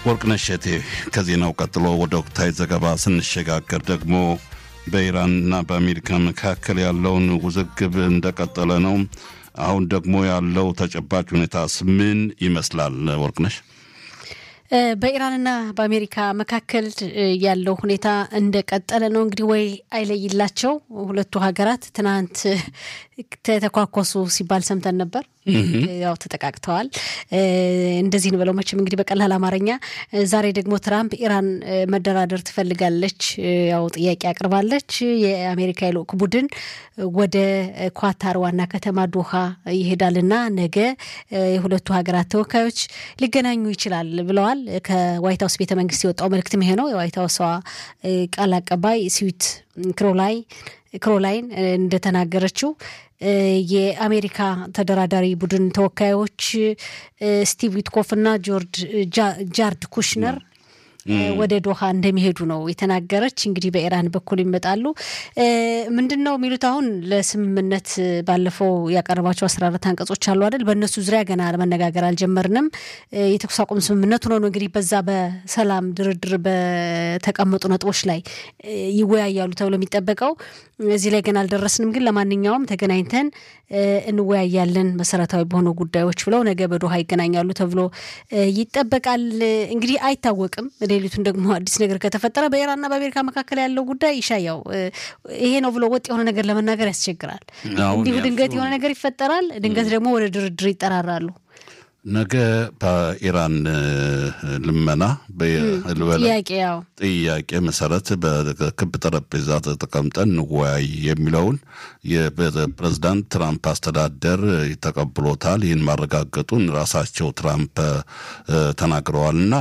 ወርቅነሽ እቴ ከዜናው ቀጥሎ ወደ ወቅታዊ ዘገባ ስንሸጋገር ደግሞ በኢራንና በአሜሪካ መካከል ያለውን ውዝግብ እንደቀጠለ ነው። አሁን ደግሞ ያለው ተጨባጭ ሁኔታስ ምን ይመስላል? ወርቅነሽ በኢራንና በአሜሪካ መካከል ያለው ሁኔታ እንደቀጠለ ነው። እንግዲህ ወይ አይለይላቸው ሁለቱ ሀገራት ትናንት ተተኳኮሱ ሲባል ሰምተን ነበር። ያው ተጠቃቅተዋል። እንደዚህ እንበለው መቼም እንግዲህ በቀላል አማርኛ። ዛሬ ደግሞ ትራምፕ ኢራን መደራደር ትፈልጋለች፣ ያው ጥያቄ አቅርባለች። የአሜሪካ የልዑክ ቡድን ወደ ኳታር ዋና ከተማ ዶሃ ይሄዳልና ነገ የሁለቱ ሀገራት ተወካዮች ሊገናኙ ይችላል ብለዋል። ከዋይት ሀውስ ቤተ መንግስት የወጣው መልእክትም ይሄ ነው። የዋይት ሀውሷ ቃል አቀባይ ስዊት ክሮላይ ክሮላይን እንደተናገረችው የአሜሪካ ተደራዳሪ ቡድን ተወካዮች ስቲቭ ዊትኮፍ እና ጆርጅ ጃርድ ኩሽነር ወደ ዶሃ እንደሚሄዱ ነው የተናገረች። እንግዲህ በኢራን በኩል ይመጣሉ። ምንድን ነው የሚሉት? አሁን ለስምምነት ባለፈው ያቀረባቸው አስራ አራት አንቀጾች አሉ አይደል? በእነሱ ዙሪያ ገና መነጋገር አልጀመርንም። የተኩስ አቁም ስምምነቱ ነው እንግዲህ በዛ በሰላም ድርድር በተቀመጡ ነጥቦች ላይ ይወያያሉ ተብሎ የሚጠበቀው እዚህ ላይ ገና አልደረስንም። ግን ለማንኛውም ተገናኝተን እንወያያለን መሰረታዊ በሆኑ ጉዳዮች ብለው ነገ በዶሃ ይገናኛሉ ተብሎ ይጠበቃል። እንግዲህ አይታወቅም። ሌሊቱን ደግሞ አዲስ ነገር ከተፈጠረ በኢራንና በአሜሪካ መካከል ያለው ጉዳይ ይሻያው ይሄ ነው ብሎ ወጥ የሆነ ነገር ለመናገር ያስቸግራል። እንዲሁ ድንገት የሆነ ነገር ይፈጠራል። ድንገት ደግሞ ወደ ድርድር ይጠራራሉ። ነገ በኢራን ልመና ጥያቄ ያው ጥያቄ መሰረት በክብ ጠረጴዛ ተቀምጠን እንወያይ የሚለውን የፕሬዝዳንት ትራምፕ አስተዳደር ተቀብሎታል። ይህን ማረጋገጡን ራሳቸው ትራምፕ ተናግረዋልና